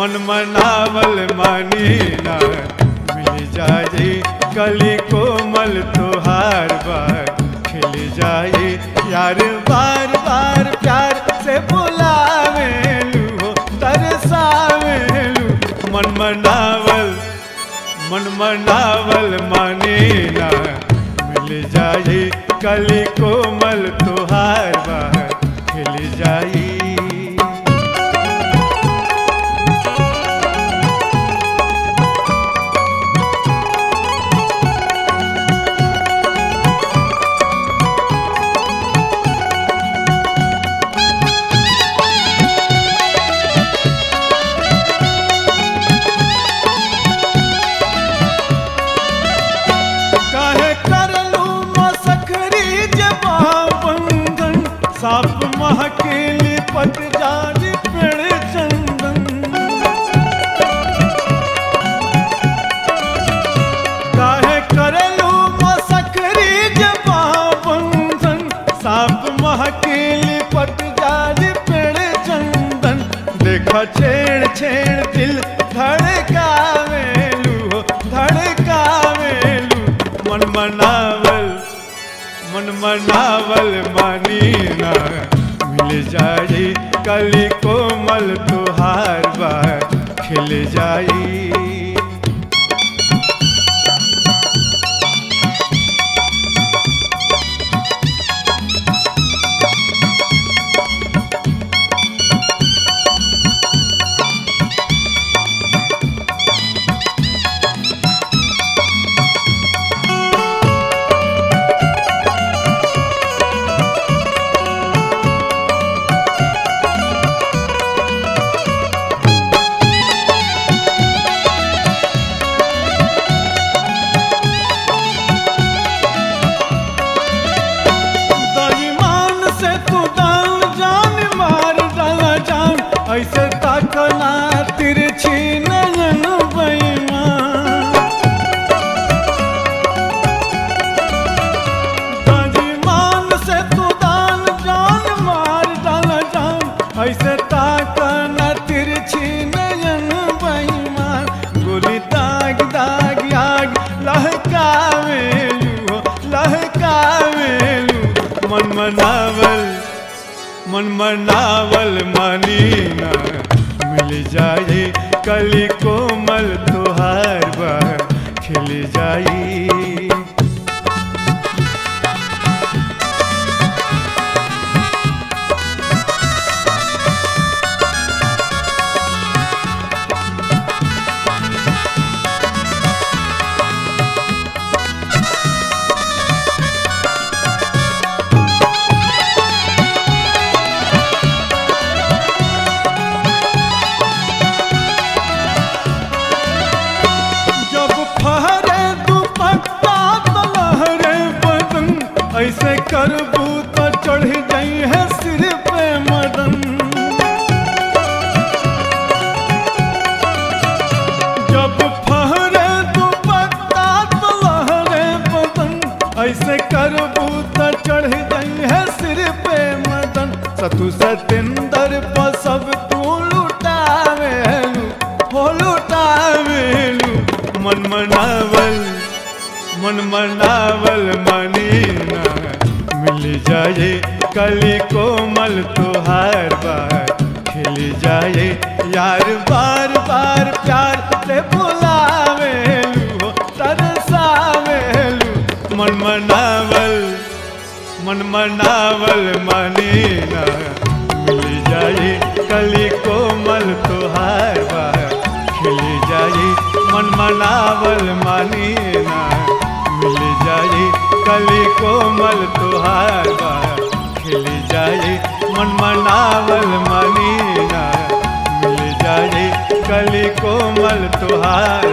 मन मनावल मानी ना मिल जाए कली कोमल तोहार बार खिल जाए यार बार बार प्यार से बुलावेलू हो तरसावेलू मन मनावल मन मनावल माने ना मिल जाए कली कोमल तोहार बार खिल जाई काहे करलू मसखरी जबा बंधन साप महकेली पट जारी पेड़ चंदन काहे करलू मसखरी जबा बंधन साप महकेली पट जारी पेड़ चंदन देखा छेड़ छेड़ दिल धड़कावेलू हो धड़कावेलू मन मनावल मन मनावल मानी ना मिल जाई कली कोमल तुहार बार खिल जाई दईमान से तू दान जान मार डाला जान ऐसे ताकना तिरछी नयन बेईमान दईमान से तू दान जान मार डाला जान ऐसे ताकना तिरछी नयन बेईमान गोली दाग दाग आग लहकावेलू हो लहकावेलू मन मनावल मन मनावल मानी ना मिल जाए कली कोमल तुहार बार खिल जाई जब फहरे दुपट्टा तो लहरे बदन ऐसे करबू तो चढ़ जाई है सिर पे मदन जब फहरे दुपट्टा तो लहरे बदन ऐसे करबू तो चढ़ जाई है सिर पे मदन सतु सतेंदर पर सब तू लुटावेलू हो लुटावेलू मन मनावल मन मनावल मानी ना मिल जाए कली कोमल तुहार बार खिल जाए यार बार बार प्यार से बुलावेलू हो तरसावेलू मन मनावल मन मनावल मानी ना मिल जाए कली कोमल तुहार बार खिल जाए मन मनावल मानी ना मिल जाए कली कोमल तुहार बार खिल जाए मन मनावल मानी ना मिल जाए कली कोमल तुहार